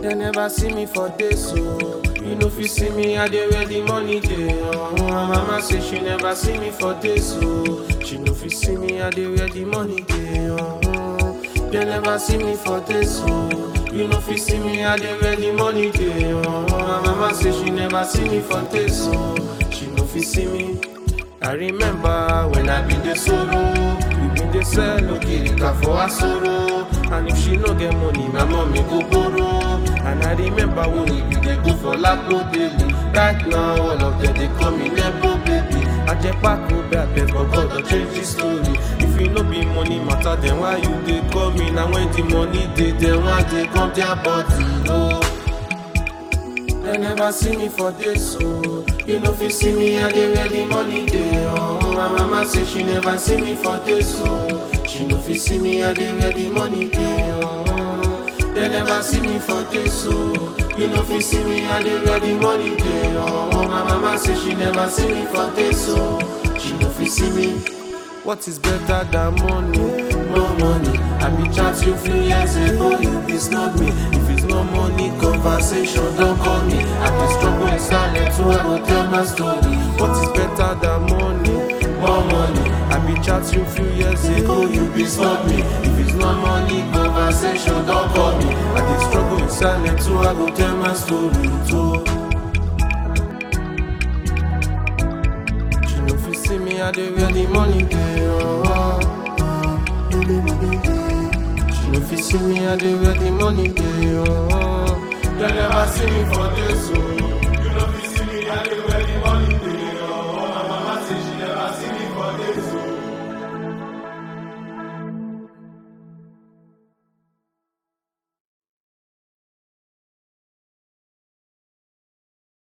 They never see me for days, so you know if you see me, I dey where the money dey. Oh, my mama say she never see me for days, so she know if you see me, I dey where the money dey. Oh, they never see me for days, so you know if you see me, I dey where the money dey. Oh, my mama say she never see me for days, so she know if you see me. I remember when I been the sorrow, we been the sell okirika for her sorrow. And if she no get money, my mommy go borrow. And I remember when we be dey go for Lapo daily. Right now, all of them they call me Nebo baby. I just pack go back, but God don't change the story. If you no be money matter, then why you dey call me? Now when the money dey, then why they come their body? Oh. They never see me for this, so you know if you see me, I dey where the money dey. Oh, my mama say she never see me for this, so she know if you see me, I dey where the money dey. Oh, they never see me for this, so you know if you see me, I dey where the money dey. Oh, my mama say she never see me for this, so she know if you see me. What is better than money? No money. I be chat you few years ago, you be snub me. If it's no money, conversation don't call me. I be struggle in silence, so I go tell my story. What is better than money? More money. I be chat you few years ago, you be snub me. If it's no money, conversation don't call me. I be struggle in silence, so I go tell my story too. She know if you see me, I dey where the money dey. Oh. She know if you see me, I dey where the money dey. Oh. They never see me for